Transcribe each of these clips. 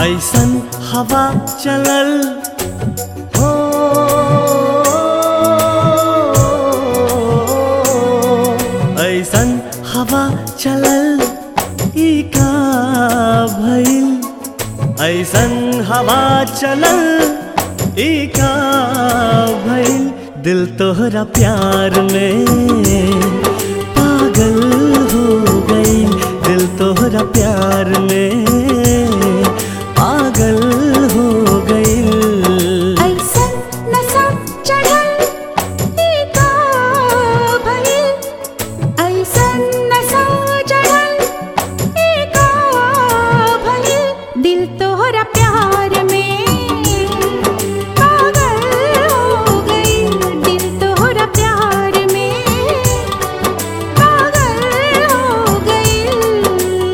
ऐसन हवा चलल हो ऐसन हवा चलल ई का भइल ऐसन हवा चलल ई का भइल दिल तोहरा प्यार में पागल हो गई दिल तोहरा प्यार में पागल हो गई ऐसन नशा चढ़ल ई का भइल ऐसन नशा चढ़ल ई का भइल दिल तोहरा प्यार में पागल हो गइल दिल तोहरा प्यार में पागल हो गइल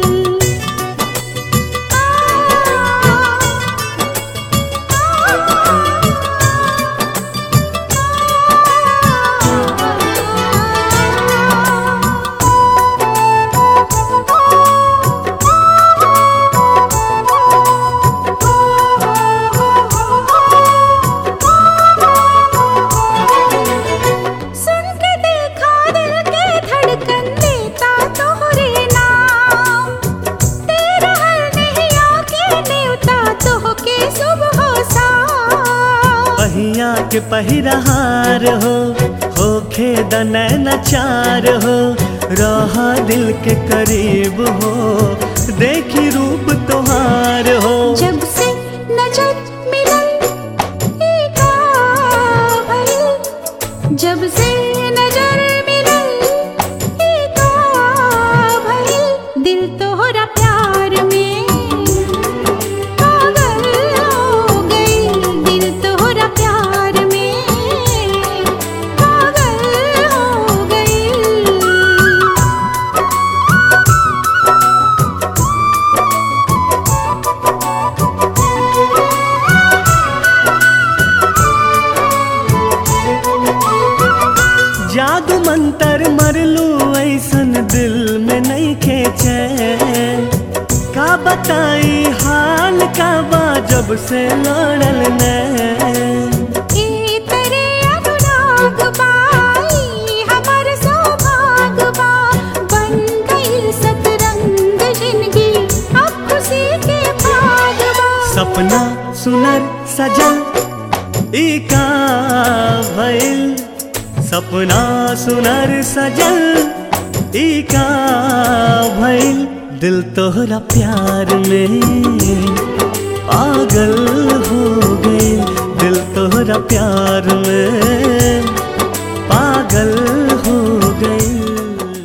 सुन के देखा दिल के धड़कन देता तोहरे नाम तेरा हर नहीं आके देवता तो के सुबह शाम पहिया के पहिरहार हो होखे दनैन चार हो रहा दिल के करीब हो देखी रूप तोहार हो जब से नजर मिलल ई का भइल जब से नजर मिलल ई का भइल दिल तोहरा प्यार में पागल हो गइल दिल तोहरा प्यार में पागल हो गइल जादू मंतर मरलू ऐसन दिल में नहीं खेचे का बताई हाल का बा जब से लड़ल ने ई तेरे अनुराग बाई हमर सौभाग बा बन गई सतरंग जिंदगी अब खुशी के भाग बा सपना सुनर सजल ई का भइल सपना सुनर सजल ई का भइल दिल तोहरा प्यार में पागल हो गई दिल तोहरा प्यार में पागल